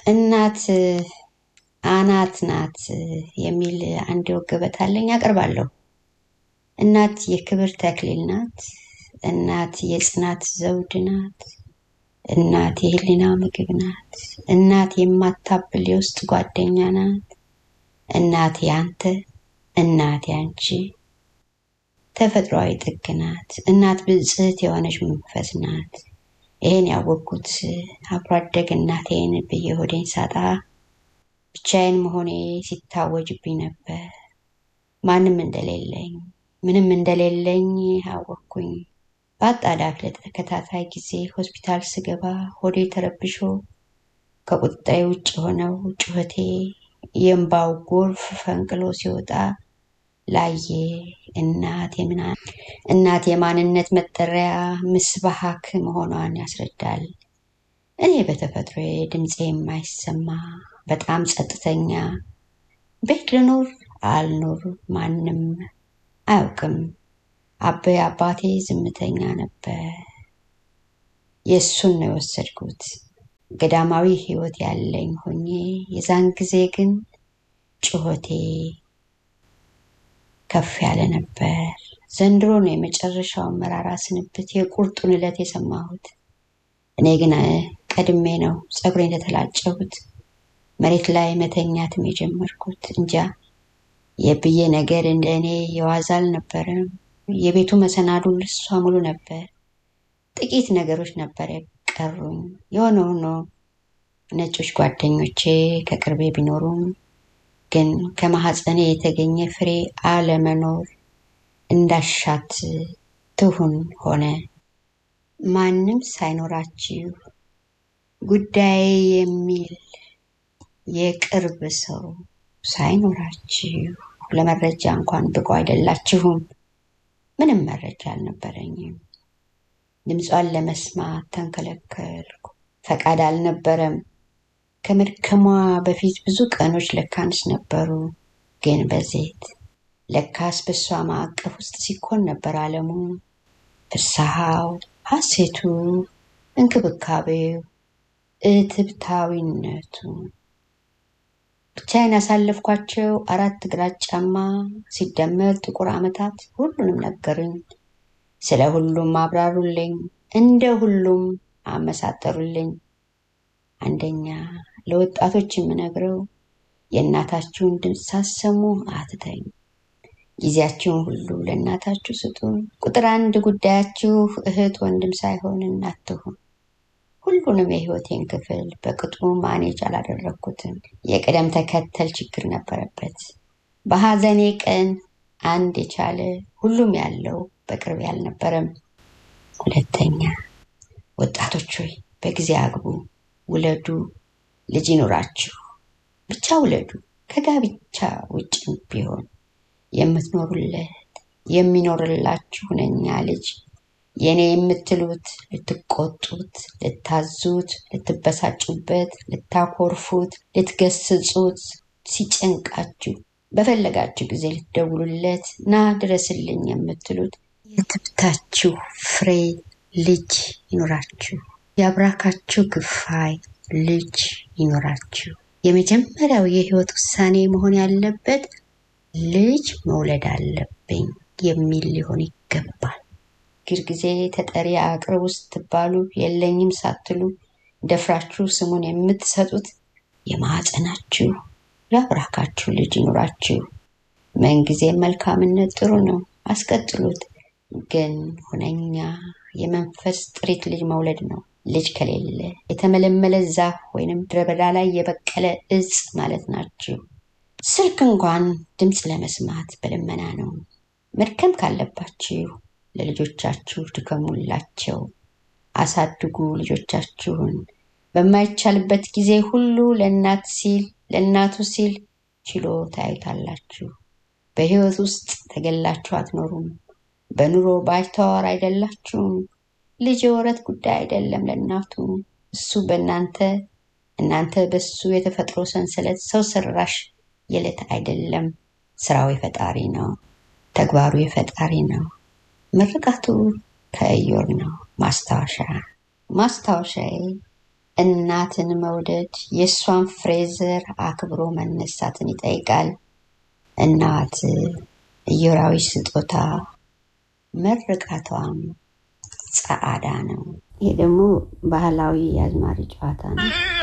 እናት አናት ናት የሚል አንድ የወግ ገበታ አለኝ አቀርባለሁ። እናት የክብር ተክሊል ናት። እናት የጽናት ዘውድ ናት። እናት የህሊና ምግብ ናት። እናት የማታብል የውስጥ ጓደኛ ናት። እናት ያንተ፣ እናት ያንቺ ተፈጥሯዊ ጥግ ናት። እናት ብጽህት የሆነች መንፈስ ናት። ይሄን ያወቅኩት አብሮ አደግ እናቴን ብዬ ሆዴን ሳጣ ብቻዬን መሆኔ ሲታወጅብኝ ነበር። ማንም እንደሌለኝ ምንም እንደሌለኝ አወቅኩኝ። በአጣዳፊ ለተከታታይ ጊዜ ሆስፒታል ስገባ ሆዴ ተረብሾ ከቁጣዬ ውጭ የሆነው ጩኸቴ የእምባው ጎርፍ ፈንቅሎ ሲወጣ ላየ እናት የምና እናት የማንነት መጠሪያ ምስባሃክ መሆኗን ያስረዳል። እኔ በተፈጥሮ ድምፄ የማይሰማ በጣም ጸጥተኛ፣ ቤት ልኑር አልኑር ማንም አያውቅም። አበይ አባቴ ዝምተኛ ነበር። የእሱን ነው የወሰድኩት ገዳማዊ ሕይወት ያለኝ ሆኜ የዛን ጊዜ ግን ጩኸቴ ከፍ ያለ ነበር። ዘንድሮ ነው የመጨረሻው መራራ ስንብት የቁርጡን ዕለት የሰማሁት። እኔ ግን ቀድሜ ነው ፀጉሬን የተላጨሁት መሬት ላይ መተኛትም የጀመርኩት። እንጃ የብዬ ነገር እንደ እኔ የዋዛ አልነበረም። የቤቱ መሰናዱ ልሷ ሙሉ ነበር። ጥቂት ነገሮች ነበር የቀሩኝ። የሆነ ሆኖ ነጮች ጓደኞቼ ከቅርቤ ቢኖሩም ግን ከማህፀኔ የተገኘ ፍሬ አለመኖር እንዳሻት ትሁን ሆነ። ማንም ሳይኖራችሁ ጉዳይ የሚል የቅርብ ሰው ሳይኖራችሁ ለመረጃ እንኳን ብቁ አይደላችሁም። ምንም መረጃ አልነበረኝም። ድምጿን ለመስማት ተንከለከልኩ። ፈቃድ አልነበረም። ከመድከሟ በፊት ብዙ ቀኖች ለካንስ ነበሩ። ግን በዜት ለካስ በሷ ማዕቀፍ ውስጥ ሲኮን ነበር ዓለሙ። ፍስሐው፣ ሐሴቱ፣ እንክብካቤው፣ እትብታዊነቱ ብቻዬን ያሳለፍኳቸው አራት ግራጫማ ሲደመር ጥቁር ዓመታት ሁሉንም ነገሩኝ። ስለ ሁሉም አብራሩልኝ፣ እንደ ሁሉም አመሳጠሩልኝ። አንደኛ ለወጣቶች የምነግረው የእናታችሁን ድምፅ ሳሰሙ አትተኙ። ጊዜያችሁን ሁሉ ለእናታችሁ ስጡ። ቁጥር አንድ ጉዳያችሁ እህት ወንድም ሳይሆን እናት ትሁን። ሁሉንም የህይወቴን ክፍል በቅጡ ማኔጅ አላደረግኩትም። የቅደም ተከተል ችግር ነበረበት። በሐዘኔ ቀን አንድ የቻለ ሁሉም ያለው በቅርብ አልነበረም። ሁለተኛ ወጣቶች ሆይ በጊዜ አግቡ፣ ውለዱ፣ ልጅ ይኑራችሁ። ብቻ ውለዱ። ከጋብቻ ውጭም ቢሆን የምትኖሩለት የሚኖርላችሁ ሁነኛ ልጅ የኔ የምትሉት ልትቆጡት፣ ልታዙት፣ ልትበሳጩበት፣ ልታኮርፉት፣ ልትገስጹት፣ ሲጨንቃችሁ በፈለጋችሁ ጊዜ ልትደውሉለት ና ድረስልኝ የምትሉት የትብታችሁ ፍሬ ልጅ ይኖራችሁ። የአብራካችሁ ክፋይ ልጅ ይኖራችሁ። የመጀመሪያው የህይወት ውሳኔ መሆን ያለበት ልጅ መውለድ አለብኝ የሚል ሊሆን ይገባል። ግር ጊዜ ተጠሪ አቅርቡ ስትባሉ የለኝም ሳትሉ ደፍራችሁ ስሙን የምትሰጡት የማህፀናችሁ የአብራካችሁ ልጅ ይኑራችሁ። ምንጊዜም መልካምነት ጥሩ ነው፣ አስቀጥሉት። ግን ሁነኛ የመንፈስ ጥሪት ልጅ መውለድ ነው። ልጅ ከሌለ የተመለመለ ዛፍ ወይንም ምድረ በዳ ላይ የበቀለ እጽ ማለት ናችሁ። ስልክ እንኳን ድምፅ ለመስማት በልመና ነው። መድከም ካለባችሁ ለልጆቻችሁ ድከሙላቸው፣ አሳድጉ ልጆቻችሁን። በማይቻልበት ጊዜ ሁሉ ለእናት ሲል ለእናቱ ሲል ችሎ ታዩታላችሁ። በህይወት ውስጥ ተገላችሁ አትኖሩም። በኑሮ ባይተዋር አይደላችሁም። ልጅ የወረት ጉዳይ አይደለም ለእናቱ እሱ በእናንተ እናንተ በሱ የተፈጥሮ ሰንሰለት ሰው ሰራሽ የዕለት አይደለም። ስራው የፈጣሪ ነው። ተግባሩ የፈጣሪ ነው። ምርቃቱ ከእዮር ነው። ማስታወሻ ማስታወሻዬ እናትን መውደድ የእሷን ፍሬዘር አክብሮ መነሳትን ይጠይቃል። እናት ኢዮራዊ ስጦታ መርቃቷም ጸዓዳ ነው። ይሄ ደግሞ ባህላዊ የአዝማሪ ጨዋታ ነው።